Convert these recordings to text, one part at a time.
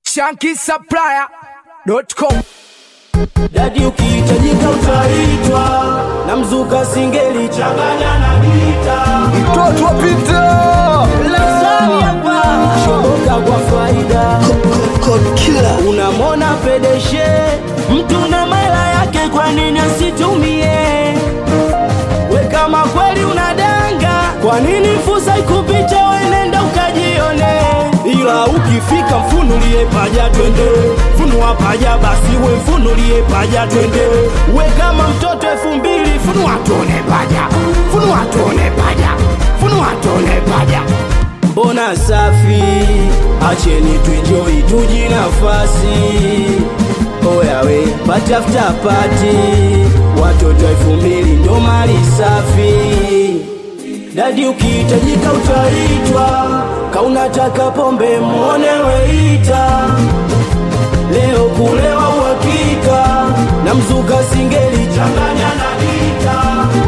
shankisupplier.com Dadi ukihitajika utaitwa na mzuka singeli changanya na gita mtoto wa Peter Lazani hapa shoboka kwa faida unamwona pedeshe mtu na mela yake kwa nini asitumie we kama kweli unadanga kwa nini fursa ikupita wenenda ukajione ila ukifika mfunulie paja twende funua paja basi we mfunulie paja twende we kama mtoto elfu mbili funua tuone paja funua tuone paja funua tuone paja mbona safi acheni tuenjoi tuji nafasi oyawe patafuta pati watoto elfu mbili ndo mali safi dadi ukihitajika utaitwa kaunataka pombe mwone weita leo kulewa uhakika na mzuka singeli changanya na gita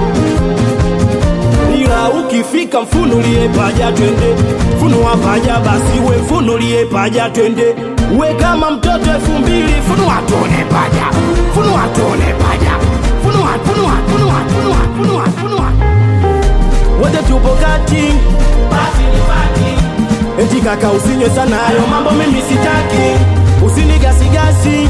ila ukifika mfunulie paja twende funua paja basi we mfunulie paja twende we kama mtoto elfu mbili funua tuone paja funua tuone paja funua funua funua funua funua funua wote tupo kati eti kaka usinywe sana hayo mambo mimi sitaki usinigasigasi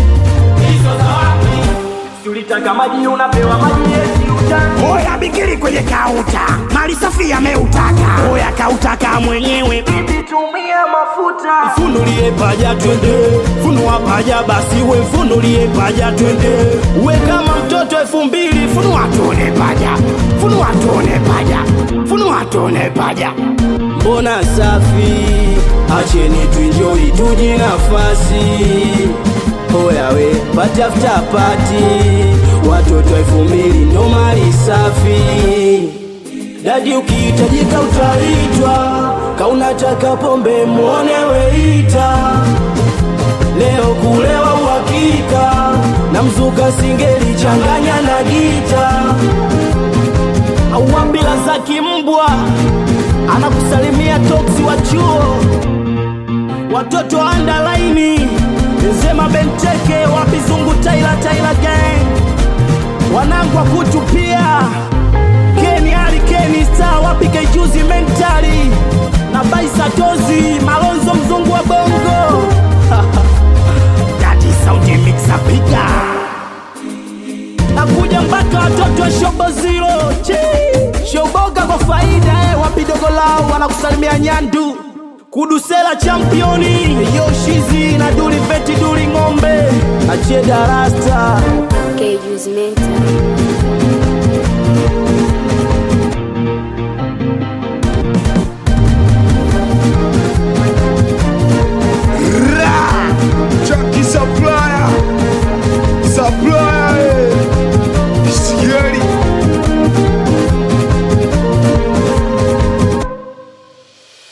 ulitaka maji unapewa maji eti utaki Oya bikiri kwenye kauta, mali safi yameutaka. Oya kautaka mwenyewe, bibi tumia mafuta. mfunulie paja twende funua paja basi we mfunulie paja twende we kama mtoto elfu mbili funua tuone paja funua tuone paja funua tuone paja mbona safi acheni tuinjoi tuji nafasi oyawe patafuta pati watoto elfu mbili ndo mali safi dadi ukihitajika utaitwa kaunataka pombe mwone weita leo kulewa uhakika na mzuka singeli changanya na gita auambila za kimbwa anakusalimia toksi wa chuo watoto wa andalaini sema benteke wapi zungu taila taila gang wanangu wa kutu pia keni ali keni star wapi kaijuzi mentali na baisatozi malonzo mzungu wa bongo Dadi sauti mixa piga. nakuja mpaka watoto wa shobo zero Chi! shoboga kwa faida eh, wapi dogo lao wanakusalimia nyandu kudusela championi yoshizi na duli veti duli ng'ombe achie darasta Cages Mental.